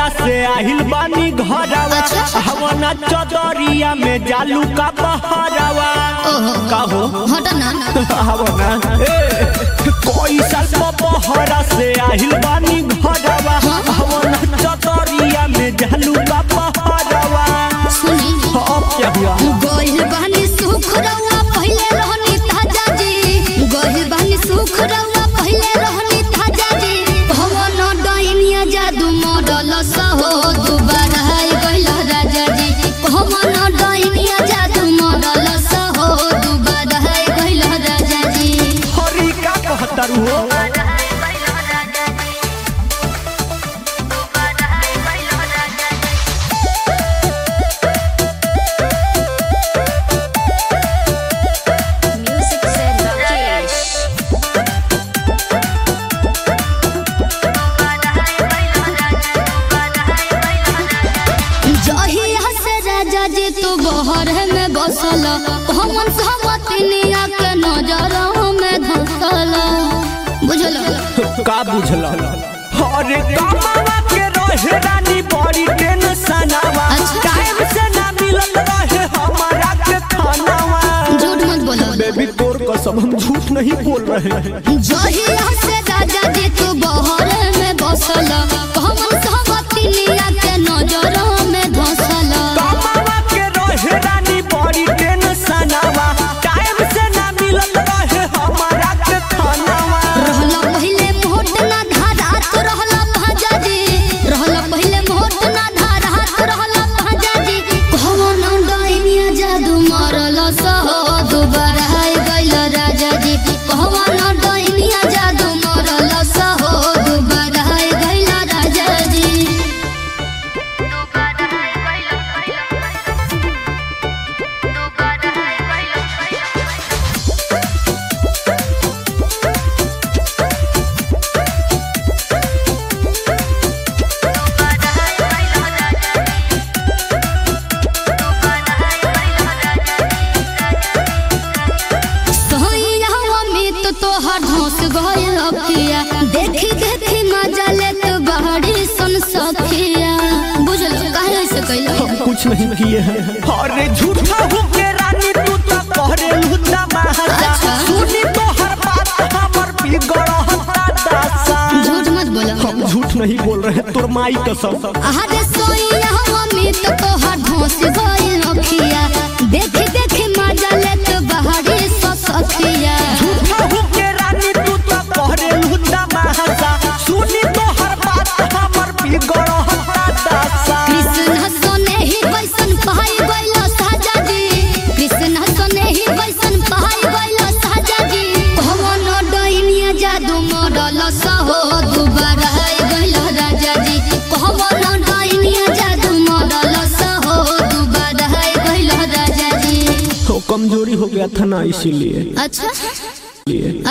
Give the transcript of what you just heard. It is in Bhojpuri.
बहरा से आहिल बानी घरवा हवना चदरिया में जालू का बहरवा ओहो कहो हट ना हवना ए कोई साल बहरा से आहिल बानी घरवा हवना चदरिया में जालू का बहरवा सुनी अब क्या हुआ गोहिल बहनी सुख रउआ पहिले रहनी ताजा जी गोहिल बहनी सुख रउआ पहिले रहनी ताजा जी भवन डाइनिया जादू मॉडल सहो दुबारा है गइला राजा जी भवन डाइनिया जादू मॉडल सहो दुबारा है गइला राजा जी हरी का कहतर हो Music said Rakesh. जहिया से राजा जी तू बहर में बसल हमन सहमतिनिया के नजर में धसल बुझल का बुझल अरे कामावा के रहे रानी बड़ी टेंशनवा अच्छा। टाइम से ना मिलत रहे हमारा के खानावा झूठ मत बोलो बेबी तोर कसम हम झूठ नहीं बोल रहे हैं जहिया से राजा जी तू बहर में बसल हमन सहमतिनिया के नजर में धसल कामावा के रहे रानी बड़ी टेंशनवा टाइम से ना मिलत रहे हमारा के खानावा रहला पहिले मोट ना धारात रहला भाजा जी रहला पहिले मोट ना धारात रहला भाजा जी भवन डाइनिया जादू मारल सहो दुबारा है गइल राजा जी भवन डाइनिया जादू मारल सहो दुबारा है गइल राजा जी सोइया अमित तोहर धोस गइल अखिया देखी देखी मजा लेत बहरी सन सखिया बुझल काहे से कइल हम कुछ नहीं किए हैं अरे झूठा हो के रानी तू तो कहरे लुटा महाजा अच्छा। सुनी तो हर बात हमर बिगड़ता दासा झूठ मत बोलो हम झूठ नहीं बोल रहे हैं तोर माई कसम अरे सोइया अमित तोहर धोस गइल अखिया देखी देखी मजा लेत बहरी सन सखिया झूठा हो के रानी तू तो कहरे लुटा महाजा सुनी तो हर बात हमर बिगड़ता दासा कृष्ण सोने ही वैसन पहाई गइल साजा जी कृष्ण सोने ही वैसन पहाई गइल साजा जी भवन डाइनिया जादू मॉडल सहो दुबारा है गइल राजा जी भवन डाइनिया जादू मॉडल सहो दुबारा है गइल राजा जी कमजोरी हो गया था ना इसीलिए अच्छा